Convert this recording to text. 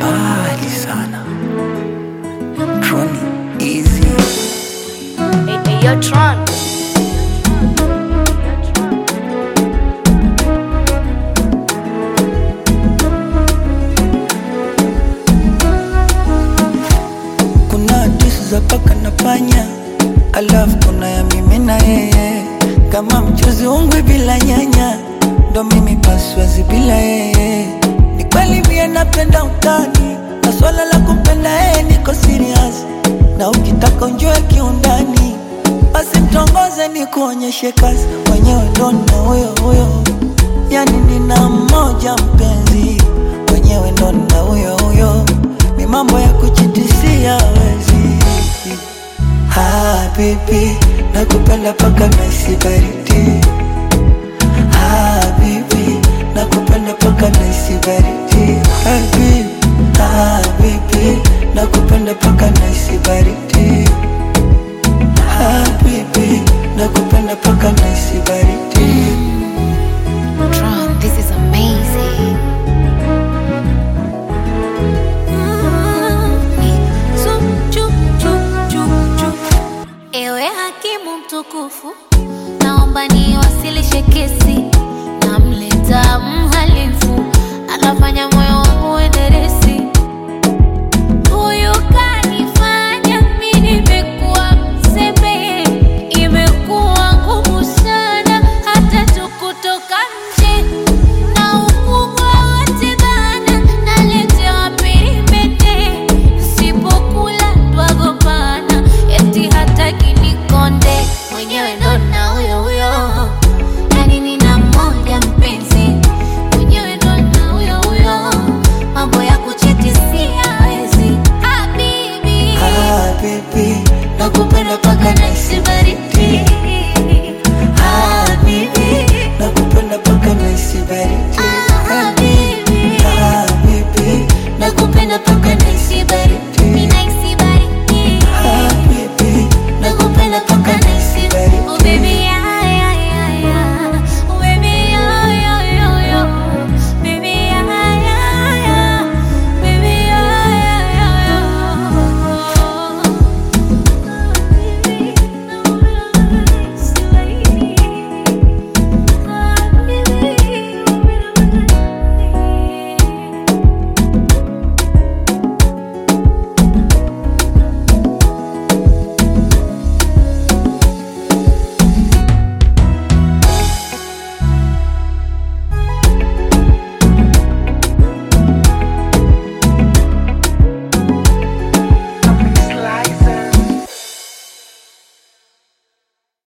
mbali sana. Troni easy. Hey, hey, yo, Tron. Kuna hadithi za paka na panya, alafu kuna ya mimi na yeye, kama mchuzi ungwe bila nyanya, ndo mimi paswazi bila yeye. Ni kweli mie napenda utani, na swala la kumpenda yeye niko serious, na ukitaka unjue kiundani, basi mtongoze ni kuonyeshe kazi, mwenyewe ndo na huyo huyo, yani nina mmoja mpenzi, mwenyewe ndo na huyo huyo, ni mambo ya kuchitisia wezi Habibi, nakupenda paka naisi baridi. Habibi, nakupenda paka naisi baridi. Habibi, habibi, nakupenda paka naisi baridi. Habibi, nakupenda paka naisi baridi. Tron, this is amazing. Ewe hakimu mtukufu, naomba niwasilishe kesi. Namleta mhalifu, anafanya moyo wangu uenderesi. Huyu kanifanya mimi nimekuwa mzembe, imekuwa ngumu sana hata tu kutoka nje na ukubwa wote bana, naletewa peripete, sipokula twagombana, eti hataki nikonde, mwenyewe ndo na huyo huyo, yani nina mmoja mpenzi, mwenyewe ndo na huyo huyo, mambo ya kuchitisia hawezi, habibi Habibi, nakupenda paka naisi baridi. Habibi, nakupenda paka naisi baridi.